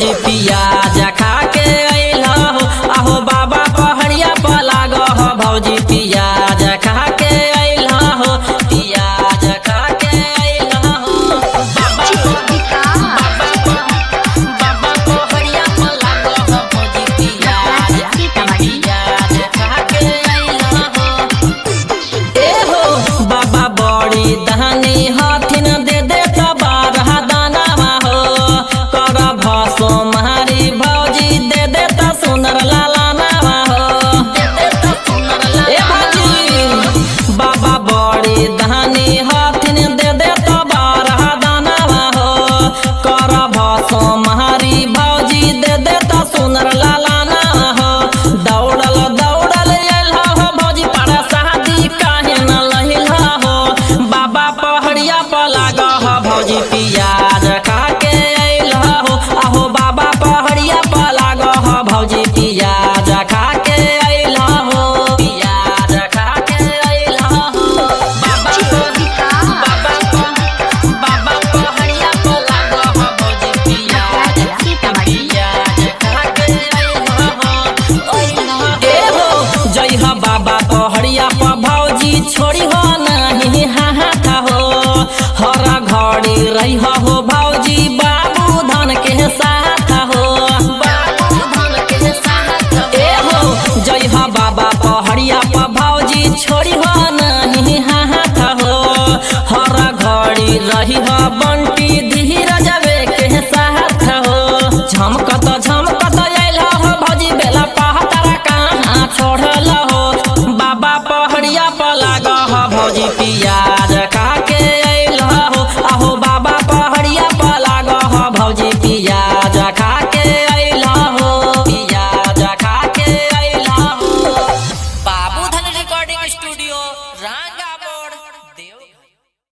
भौजी पियाज खा के अइल हो आहो बाबा पहड़िया पर लाग हो भौजी पियाज खा के अइल हो पियाज खा के अइल हो बाबा बाबा पहड़िया पर लाग हो भौजी पियाज पियाज खा के अइल हो ए हो बाबा बड़ी दहनी हथिन दे दे तबारह दानावा हो कर भसो मारी भौजी दे दे त सुंदर लालानावा हो ए भौजी बाबा बड़ी दहनी हथिन दे दे तबारह दानावा हो कर भसो मारी भौजी दे दे त सुंदर लालानावा हो दौड़ल दौड़ल एल हो भौजी पर शादी काहे न लहिल हो बाबा पहड़िया पर लाग हो भौजी पियाज खा के अइल हो आहो बाबा पहड़िया पर लाग हो भौजी पियाज खा के अइल हो पियाज खा के अइल हो बाबा बाबा बाबा पहड़िया पर लाग हो भौजी पियाज पियाज खा के अइल हो ए हो जय हो बाबा पहड़िया पर भौजी छोड़ी हो नहीं हाथ हो हर घड़ी रही हो भौजी बाबू धन के साथ हो बाबू धन के साथ ए हो जय हो बाबा पहड़िया पर भौजी छोड़ी हो नहीं हाथ हो हर घड़ी रही हो बंटी धीरज के साथ हो झमक